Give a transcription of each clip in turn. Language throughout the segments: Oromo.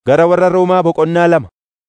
Gara warra Roomaa boqonnaa lama.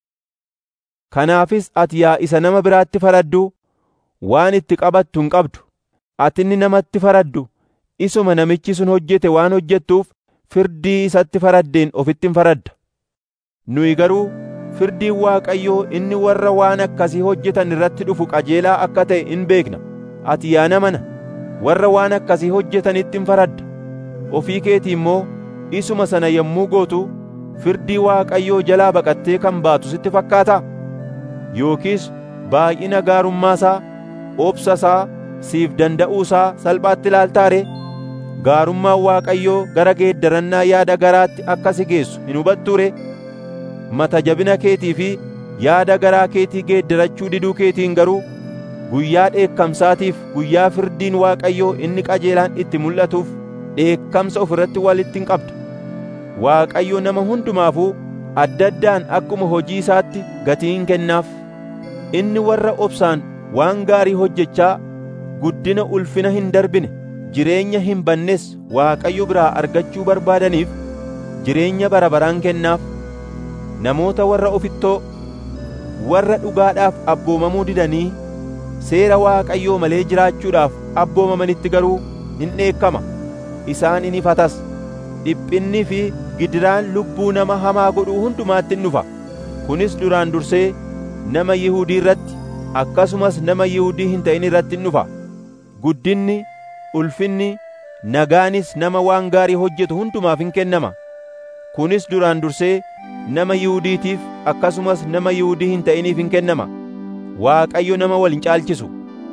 Kanaafis ati yaa isa nama biraatti faraddu waan itti qabattu hin qabdu. Ati inni namatti faraddu isuma namichi sun hojjete waan hojjettuuf firdii isatti faraddeen ofitti hin faradda. Nuyi garuu firdiin Waaqayyoo inni warra waan akkasii hojjetan irratti dhufu qajeelaa akka ta'e in beekna. Ati yaa nama nana, warra waan akkasii hojjetanitti hin faradda. Ofii keetii immoo isuma sana yommuu gootu firdii Waaqayyoo jalaa baqattee kan baatu sitti fakkaataa? Yookiis baay'ina gaarummaasaa, obsasaa, siif danda'uusaa salphaatti ilaaltaa ree? Gaarummaan Waaqayyoo gara geeddarannaa yaada garaatti akka si geessu hin hubattuu ree? Mata jabina keetii fi yaada garaa keetii geeddarachuu diduu keetiin garuu guyyaa dheekkamsaatiif guyyaa firdiin Waaqayyoo inni qajeelaan itti mul'atuuf dheekkamsa ofirratti walitti hin qabda. Waaqayyo nama hundumaafuu adda addaan akkuma hojii isaatti gatii hin kennaaf. Inni warra obsaan waan gaarii hojjechaa guddina ulfina hin darbine jireenya hin bannes Waaqayyo biraa argachuu barbaadaniif jireenya bara baraan kennaaf. Namoota warra ofittoo warra dhugaadhaaf abboomamuu didanii seera Waaqayyoo malee jiraachuudhaaf abboomamanitti garuu hin dheekkama. Isaan in ifatas. Dhiphinni fi gidiraan lubbuu nama hamaa godhuu hundumaatti in dhufa. Kunis duraan dursee nama Yihuudii irratti akkasumas nama Yihuudii hin ta'in irratti in dhufa. Guddinni, ulfinni, nagaanis nama waan gaarii hojjetu hundumaaf in kennama. Kunis duraan dursee nama Yihuudiitiif akkasumas nama Yihuudii hin ta'iniif in kennama. Waaqayyo nama wal hin caalchisu.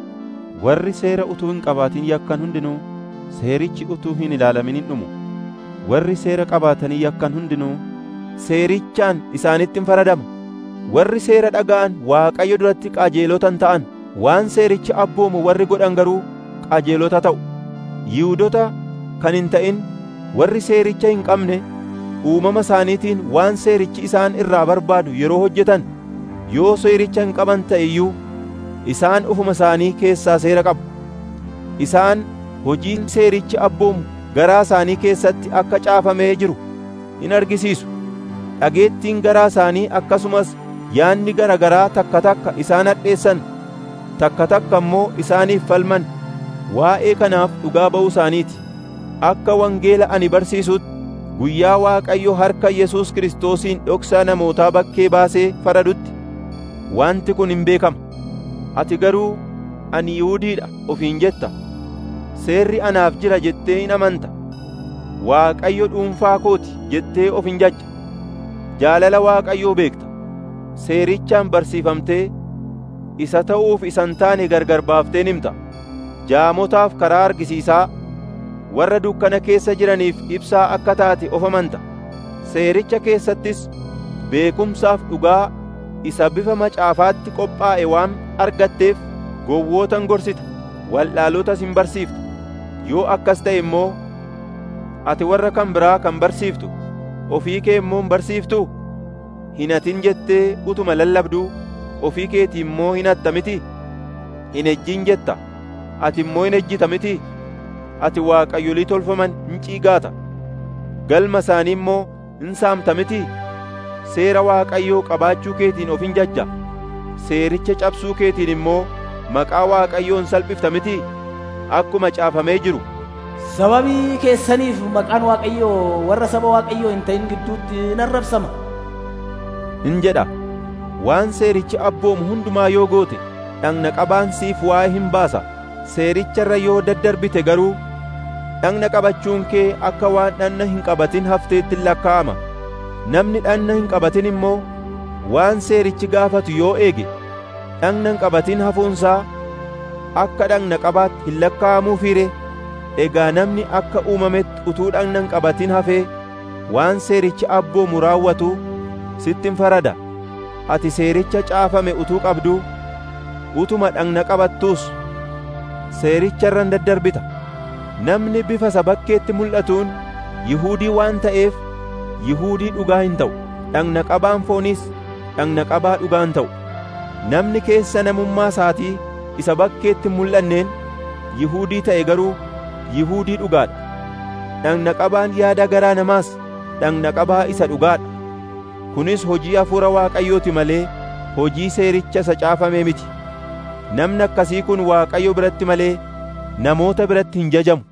Warri seera utuu hin qabaatin yakkan hundinuu seerichi utuu hin ilaalamin hin dhumu. Warri seera qabaatanii yakkan hundinuu seerichaan isaanitti hin faradama. Warri seera dhaga'an Waaqayyo duratti qajeelota hin ta'an. Waan seerichi abboomu warri godhan garuu qajeelota ta'u. Yihuudota kan hin ta'in warri seericha hin qabne uumama isaaniitiin waan seerichi isaan irraa barbaadu yeroo hojjetan yoo seericha hin qaban ta'e iyyuu isaan ufuma isaanii keessaa seera qabu. Isaan hojii seerichi abboomu garaa isaanii keessatti akka caafamee jiru in argisiisu. Dhageettiin garaa isaanii akkasumas yaanni gara garaa takka takka isaan hadheessan takka takka immoo isaaniif falman waa'ee kanaaf dhugaa ba'uu isaaniiti. Akka wangeela ani barsiisutti guyyaa Waaqayyo harka Yesuus Kiristoosiin dhoksaa namootaa bakkee baasee faradutti wanti kun hin beekama. Ati garuu ani Yihuudiidha ofiin jetta. Seerri anaaf jira jettee hin amanta. Waaqayyo dhuunfaa kooti jettee of hin jajja. Jaalala Waaqayyoo beekta. Seerichaan barsiifamtee isa ta'uuf isan taane gargar baafteen himta. Jaamotaaf karaa argisiisaa warra dukkana keessa jiraniif ibsaa akka taate of amanta. Seericha keessattis beekumsaaf dhugaa isa bifa macaafaatti qophaa'e waan argatteef gowwootan gorsita, wallaallotas hin barsiifta. Yoo akkas ta'e immoo ati warra kan biraa kan barsiiftu, ofii kee immoo hin barsiiftuu? Hin hatin jettee utuma lallabduu ofii keetii immoo hin hatta miti? Hin ejjin jetta, ati immoo hin ejjita miti? Ati waaqayyolii tolfaman hin ciigaata, galma isaanii immoo hin saamta miti? Seera Waaqayyoo qabaachuu keetiin of hin jajja, seericha cabsuu keetiin immoo maqaa Waaqayyoo hin salphifta miti? Akkuma caafamee jiru. Sababii keessaniif maqaan Waaqayyoo warra saba Waaqayyoo hin ta'in gidduutti in arrabsama. In jedha, waan seerichi abboomu hundumaa yoo goote, dhagna qabaan siif waa'ee hin baasa. Seericharra yoo daddarbite garuu, dhagna qabachuun kee akka waan dhagna hin qabatin hafteetti lakkaa'ama. Namni dhagna hin qabatin immoo waan seerichi gaafatu yoo eege, dhagna hin qabatin hafuunsaa akka dhagna qabaatti hin lakkaa'amuufiire. Egaa namni akka uumametti utuu dhagna hin qabatin hafee waan seerichi abboomu raawwatu sitti hin farada. Ati seericha caafame utuu qabduu, utuma dhagna qabattuus seericharra hin daddarbita. Namni bifa isa bakkeetti mul'atuun Yihuudii waan ta'eef Yihuudii dhugaa hin ta'u. Dhagna qabaan fooniis dhagna qabaa dhugaa hin ta'u. Namni keessa namummaa isaatii isa bakkeetti mul'anneen Yihuudii ta'e garuu Yihuudii dhugaadha. Dhagna qabaan yaada garaa namaas dhagna qabaa isa dhugaadha. kunis hojii hafuura Waaqayyooti malee hojii seericha isa caafamee miti. Namni akkasii kun Waaqayyo biratti malee namoota biratti hin jajamu.